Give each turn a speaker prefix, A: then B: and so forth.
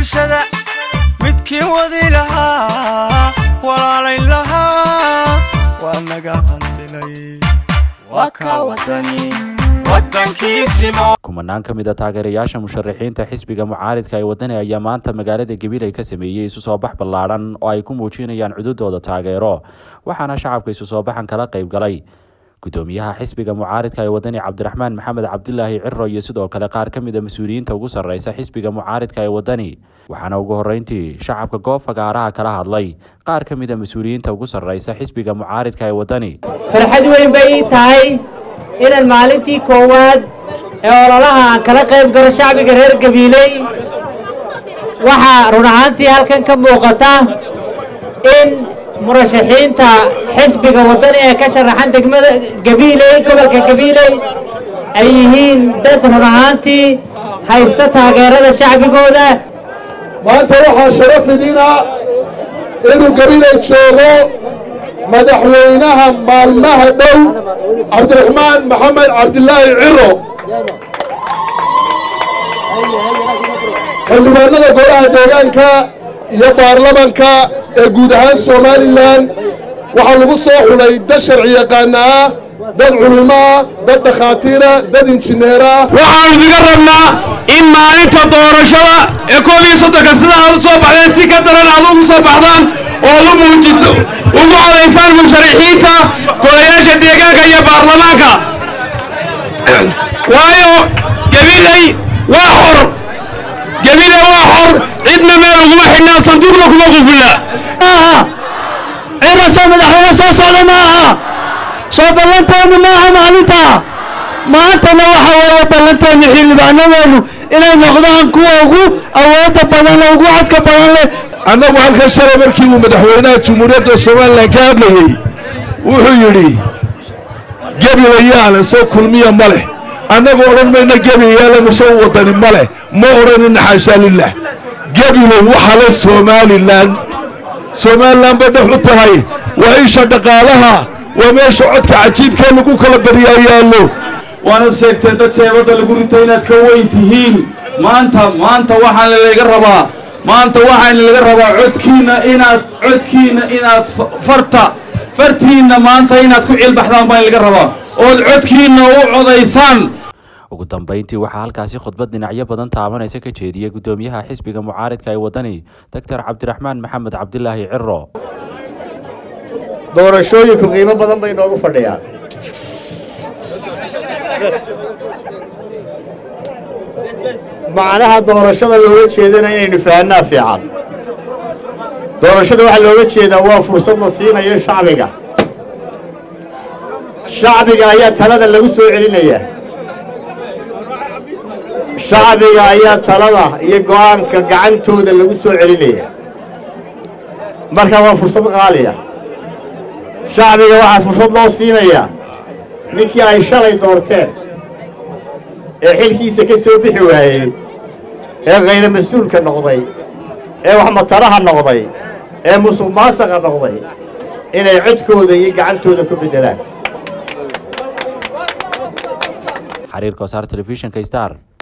A: bulshada midkii wadi lahaa walaalayn lahaa waa naga hantilay waa ka wadani wadankiisimo
B: kumanaan ka mid a taageerayaasha musharaxiinta xisbiga mucaaridka ee wadani ayaa maanta magaalada gabiley ka sameeyey isu soo bax ballaadhan oo ay ku muujinayaan cududooda taageero waxaana shacabka isu soo baxan kala qayb galay gudoomiyaha xisbiga mucaaridka ee wadani cabdiraxmaan maxamed cabdilaahi ciro iyo sidoo kale qaar ka mid a mas-uuliyiinta ugu sarreysa xisbiga mucaaridka ee wadani waxaana ugu horreyntii shacabka goob fagaaraha kala hadlay qaar ka mid a mas-uuliyiinta ugu sarreysa xisbiga mucaaridka ee wadani
C: farxad weyn bay ii tahay inaan maalintii koowaad ee ololaha aan kala qayb galo shacbiga reer gabiiley waxaa run ahaantii halkan ka muuqata in murashaxiinta xisbiga waddani ee ka sharaxan degmada gabiiley gobolka gabiiley ay yihiin dad run ahaantii haysta taageerada shacbigooda
D: maanta waxaa sharaf idina inuu gabiley joogo madaxweynaha maalmaha dhow cabdiraxmaan maxamed cabdilaahi ciro xildhibaanada golaha deegaanka iyo baarlamanka ee guud ahaan somalilan waxaa lagu soo xulay dad sharci yaqaana ah dad culimo ah dad dhakhaatiira dad injineerah
E: waxaanu idiga rabnaa in maalinta doorashada ee koob iyo soddonka sida aad u soo baxdeen si ka daran aad ugu soo baxdaan oo u muujiso ugu codaysaan musharaxiinta golayaasha deegaanka iyo baarlamaanka waayo gabiley waa xor gabiley waa xor cidna meel uguma xidhnaa sanduuqna kuma qufula
F: ciro soo madaxweyne soo socda ma aha soo ballanteenu maaha maalinta maantana waxa weeye ballanteenu xildhibaanadeenu inay noqdaan kuwa ugu awoodda badan ugu codka badan leh
D: annagu halkan shalay markii uu madaxweynaha jumhuuriyadda somalilan ka hadlayey wuxuu yidhi gebilayaale soo kulmiya ma leh annagu odhan mayna gebilayaale masoo wadani ma leh ma odhanina xaashaa lilah gebilay waxa le somalilan somalilan bay dhex u tahay waa isha dhaqaalaha waa meesha codka cajiibkee lagu kala badiyaa yaallo
E: waanad sheegteen dad sheebadda lagu rito inaad ka weyn tihiin maanta maanta waxaan laga rabaa maanta waxaan laga rabaa codkiinna inaad codkiinna inaad farta fartiinna maanta inaad ku cilbaxdaan baan laga rabaa ood codkiinna u codaysaan
B: ugu dambeyntii waxaa halkaasi khudbad dhinacyo badan taabanaysa ka jeediyey gudoomiyaha xisbiga mucaaridka ee wadani doctor cabdiraxmaan maxamed cabdilaahi ciro
G: doorashooyinku qiimo badan bay noogu fadhiyaan macnaha doorashada looga jeedana inaynu fahanaa fiican doorashada waxaa looga jeedaa waa fursad la siinayo shacbiga shacbiga ayaa talada lagu soo celinayaa shacbiga ayaa talada iyo go'aanka gacantooda lagu soo celinayaa marka waa fursad qaaliya shacbiga waxaa fursad loo siinayaa ninkii ay shalay doorteen ee xilkiisa ka soo bixi waayey ee khayra mas-uulka noqday ee waxmataraha noqday ee musuq maasaqa noqday inay codkooda iyo gacantooda ku beddelaan
B: xariirka wasaar telefishinka star